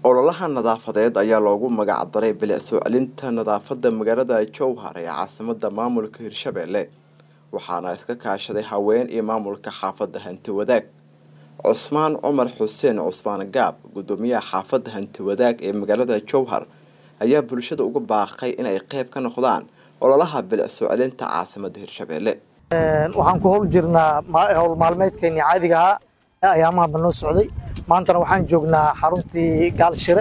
ololaha nadaafadeed ayaa loogu magac daray bilic soo celinta nadaafadda magaalada jowhar ee caasimada maamulka hirshabelle waxaana iska kaashaday haween iyo maamulka xaafadda hanti wadaag cusmaan cumar xuseen cusmaan gaab gudoomiyaha xaafadda hanti wadaag ee magaalada jowhar ayaa bulshada uga baaqay inay qeyb ka noqdaan ololaha bilic soo celinta caasimada hirshabelle waxaan ku howl jirnaa howl maalmeedkeeni caadiga ahaa ee ayaamaha noo socday maantana waxaan joognaa xaruntii gaalshire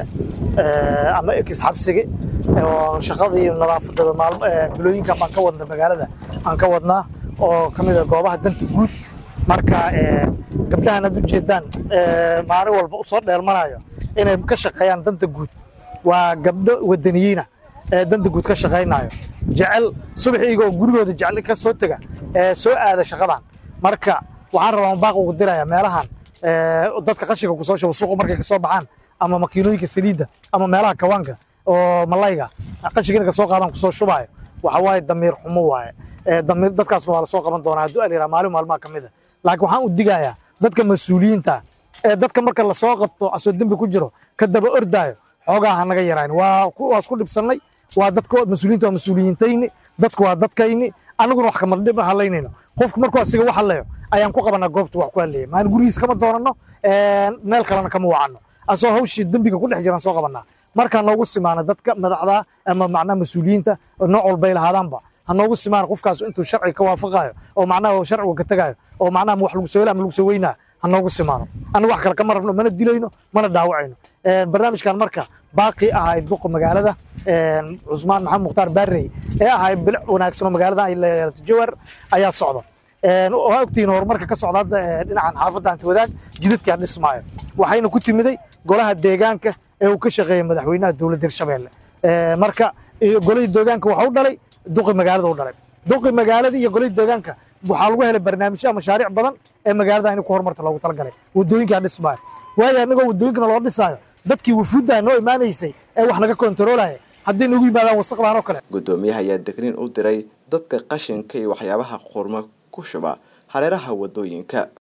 ama ekis xabsige oo shaqadii nadaafadada bilooyinkan baan ka wadna magaalada aan ka wadnaa oo ka mid a goobaha danta guud marka gabdhahan aad ujeedaan maalin walba usoo dheelmanayo inay ka shaqeeyaan danta guud waa gabdho wadaniyiina ee danta guud ka shaqaynayo jecel subaxiiga oo gurigooda jecel ka soo tega ee soo aada shaqadan marka waxaan rabaa baaq ugu diraya meelahan dadka qashinka kusoo shubo suuqa markay kasoo baxaan ama makiinooyinka saliidda ama meelaha kawaanka oo malayga qashinka inay kasoo qaadaan kusoo shubaayo waxa waaye damiir xumo waaye damiir dadkaasna waa lasoo qaban doonaa hadduu alyraa maalin maalmaha ka mid a laakiin waxaan u digayaa dadka mas-uuliyiinta ee dadka marka lasoo qabto asoo dembi ku jiro ka daba ordaayo xoogaa ha naga yaraan waa waa isku dhibsannay waa dadka mas-uuliyiinta waa mas-uuliyiintayni dadku waa dadkayni annaguna wax kama dhib halaynayno qofku markuu asiga wax hadlayo ayaan ku qabanaa goobta wax ku hadlaya maan gurigiis kama doonano meel kalena kama wacano asoo hawshii dembiga ku dhex jiraan soo qabanaa markaa noogu simaana dadka madaxda ama macnaha mas-uuliyiinta nooc walbay lahaadaanba ha noogu simaana qofkaas intuu sharciga ka waafaqayo oo macnaha sharciga ka tagayo oo macnaha wax lagu soo ama lagu soo weynaa ha noogu simaano anna wax kale kama rabno mana dilayno mana dhaawacayno barnaamijkan marka baaqi ahay duqa magaalada cusmaan maxamed mukhtaar baarey ee ahay bilic wanaagsan oo magaalada ay leedahay jawar ayaa socda waa ogtihiin horumarka ka socda hadda dhinacan xaafadda hanti wadaag jidadkaa dhismaayo waxayna ku timiday golaha deegaanka ee uu ka shaqeeyay madaxweynaha dowladda hirshabelle marka golihii deegaanka waxa u dhalay duqi magaalada u dhalay duqi magaalada iyo golihii deegaanka waxaa lagu helay barnaamijyo mashaariic badan ee magaalada in ku horumarta loogu talagalay wadooyinkaa dhismaayo waayo annagoo wadooyinkana loo dhisaayo dadkii wufuudda noo imaanaysay ee wax naga kontaroolaya hadday nagu yimaadaan wasaqdan oo kale gudoomiyaha ayaa degniin u diray dadka qashinka iyo waxyaabaha qurma ku shuba hareeraha wadooyinka